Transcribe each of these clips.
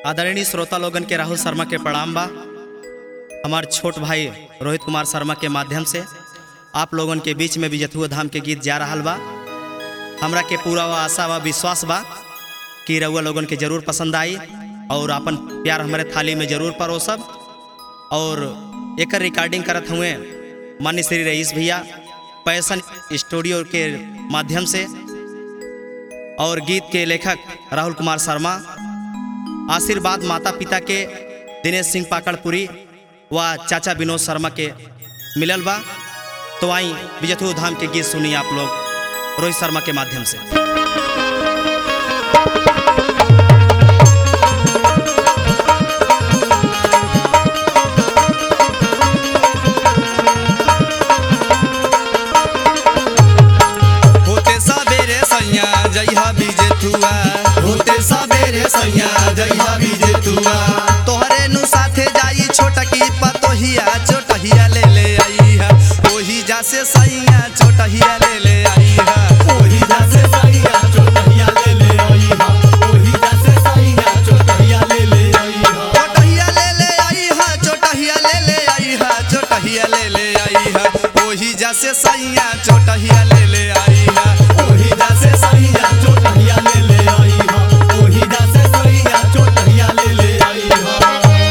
आदरणीय श्रोता लोगन के राहुल शर्मा के प्रणाम बा हमार छोट भाई रोहित कुमार शर्मा के माध्यम से आप लोगन के बीच में विजथुआ धाम के गीत जा रहा बा हमरा के पूरा वा आशा व विश्वास बा कि रउआ लोगन के जरूर पसंद आई और अपन प्यार हमारे थाली में जरूर परो सब और एकर रिकॉर्डिंग करत हुए मान्य श्री रईस भैया पैसन स्टूडियो के माध्यम से और गीत के लेखक राहुल कुमार शर्मा आशीर्वाद माता पिता के दिनेश सिंह पाकड़पुरी व चाचा विनोद शर्मा के मिलल बा तो आई विजयथु धाम के गीत सुनी आप लोग रोहित शर्मा के माध्यम से होते सबेरे सैया जइहा बिजेथुआ होते सबेरे सैया जइहा बिजेतुआ तोहरे नु साथे जाई छोटकी पतोहिया चोटहिया ले ले आईहा ओही जा से सैया चोटहिया ले ले आईहा ओही जासे सैया चोटहिया ले ले आईहा ओही जासे सैया चोटहिया ले ले आईहा चोटहिया ले ले आईहा चोटहिया ले ले आईहा चोटहिया ले ले आईहा ओही जा से सैया चोटहिया ले ले आईहा ओही जासे सैया चोटहिया ले ले आईहा ओही जासे सैया चोटहिया ले ले आईहा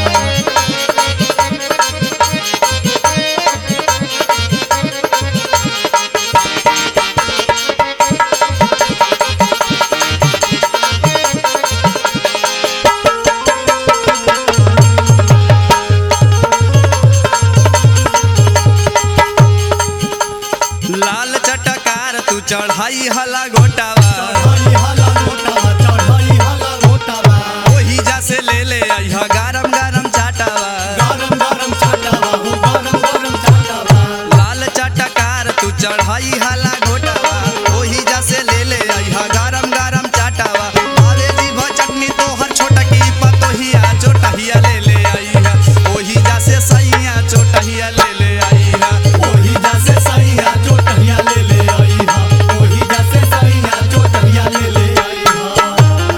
लाल चटकार तू चढ़ाई हला गोटावा चढ़ाई हला मोटावा चढ़ाई हला मोटावा ओही जा से ले ले आईहा गरम गरम चाटावा गरम गरम छाटावा हो गरम गरम छाटावा लाल चटकार तू चढ़ाई हला घोटावा ओही जा से ले ले आईहा गरम गरम चाटावा आवे जीभ चटनी तोहर छोटकी पतोहिया चोटहिया ले ले आईहा ओही जा से सैया चोटहिया ले ले आईहा ओही जासे सैया चोटहिया ले ले आईहा ओही जासे सैया चोटहिया ले ले आईहा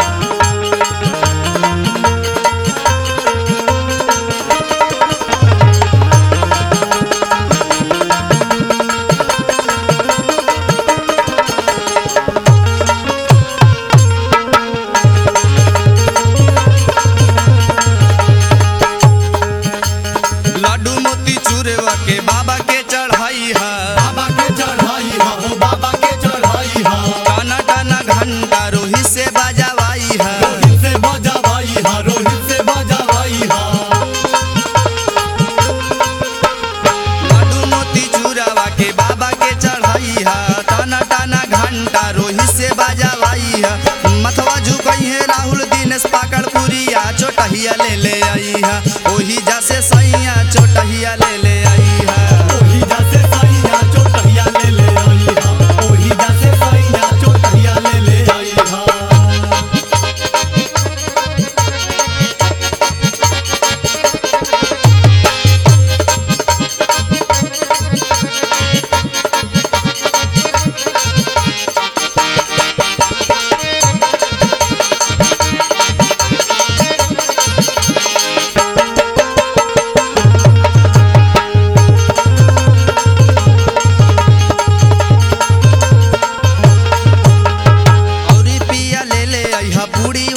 लड्डू मोती चूरवा के बाबा के चढ़ाई हा बाबा के चढ़ाई हा हो बाबा के चढ़ाई हा टाना टाना घंटा रोही से बजावाई हा रोहित से बजावाई हा रोहित से बजावाई हा लड्डू मोती चूरवा के बाबा के चढ़ाई हा टाना टाना घंटा रोही से बजावाई हा मथवा झुकई है राहुल दिनेश पाकड़ पुरिया चोटहिया ले ले आई हा ओही जा से सैया चोटहिया ले ले आई हा ओही जासे सैया चोटहिया ले ले आई हा ओही जासे सैया चोटहिया ले ले आई हा औरी पिया ले ले आई हा पूरी